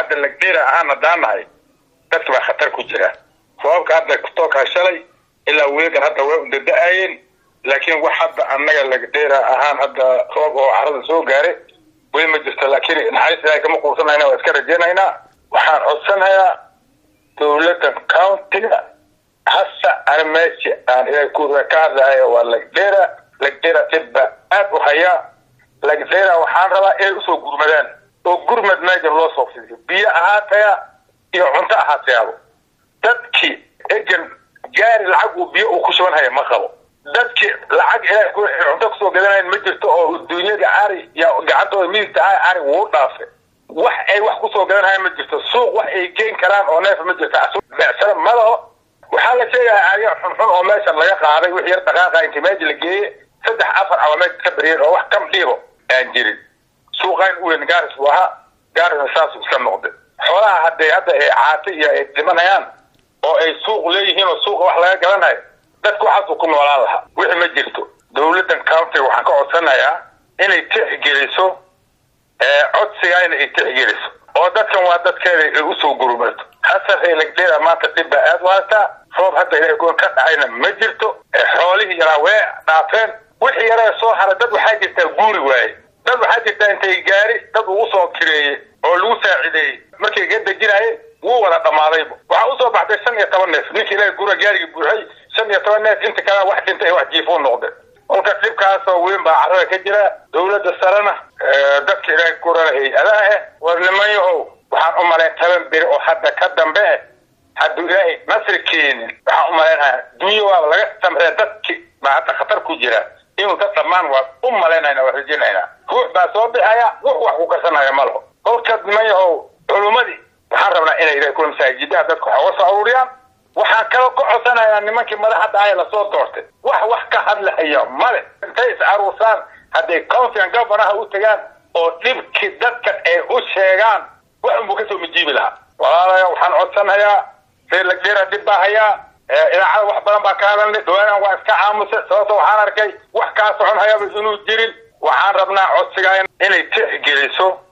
hadda lagdheera ahaan haddaan nahay dadki baa khatar ku jira roobabka hadda kutookaa shalay ilaa weegan hadda way undada-ayeen laakiin wax hadda annaga lagdheera ahaan hadda roob oo carada soo gaare weli ma jirto laakiin naxariis ilaahay kama quusanayna waa iska rajaynaynaa waxaan codsanayaa dowladda countiga hasa ana meesha aan ilaahay ku ka hadlahayo waa lagdheera lagdheera dhibba aad u hayaa lagdheera waxaan rabaa inay usoo gurmadaan oo gurmad meejan loo soo fidiyo biyo ahaataya iyo cunto ahaateyaabo dadkii egan gaari lacag uu biyo uu ku shuban haya ma qabo dadkii lacag ilaahay ku cunto kusoo gadanayan ma jirto oo dunyada ari ya gacantooda midigta ah ari wuu dhaafe wax ay wax kusoo gadanhaya ma jirto suuq wax ay geen karaan oo neef ma jirto becsaro ma laho waxaa la sheegayaa arya xunxun oo meeshan laga qaaday wix yar dhaqaaqa intii meesha la geeye saddex afar ama meesha ka bariyeen oo wax kam dhiibo aan jirin suuqayn u weyn gaaris buu ahaa gaarisna saasuu iska noqday xoolaha hadday hadda ay caati iyo ay dhimanayaan oo ay suuq leeyihiin oo suuqa wax laga gadanayo dadku waxaasuu ku noolaan lahaa wixii ma jirto dowladdan countiga waxaan ka codsanayaa inay tixgeliso codsigayna ay tixgeliso oo dadkan waa dadkeeda ay usoo gurumato hasarhay lagdheera maanta dhib baa aad u haystaa roob hadda ilahay goon ka dhacayna ma jirto xoolihii yaraa wee dhaafeen wixii yaree soo haray dad waxaa jirtaa guuri waaye dad waxaa jirtaa intay gaari dad ugu soo kireeyey oo lagu saacideeyey markay ga dejinaayeen wuu wada dhammaadayba waxaa usoo baxday shan iyo toban neef ninka ilahay gura gaarigii buuxay shan iyo toban neef inta kalea wax dhintay wax jiifuu noqday kolka dhibkaasoo weyn baa carrada ka jira dowladda sarena dadka ilaahay gurana hay-adaha ah war niman yahow waxaan u malayn toban beri oo hadda ka dambe ah hadduu ilaahay nasri keenin waxaan u malaynaya dunyo waaba laga samree dadki baa hadda khatar ku jira inuu dad dhammaan waa u malaynayna waa rajinaynaa ruux baa soo bixaya ruux wax ku karsanaya ma laho kolka niman yahow culummadii waxaan rabnaa inay ilahay kula masaajidaha dadka wax uga soo aruuriyaan waxaan kala ka codsanayaa nimankii madaxda ah lasoo doortay wax wax ka hadlahaya male intay is aruursaan hadday countigan governaha u tagaan oo dhibkii dadkan ay u sheegaan wax unbuu kasoo majiibi lahaa walaalaya waxaan codsanayaa reer lagdheera dhib baa hayaa idaacada wax badan baa ka hadalnay dhawaanan waa iska aamusay sababto waxaan arkay wax kaa socon hayaba inuu jirin waxaan rabnaa codsigaa inay tixgeliso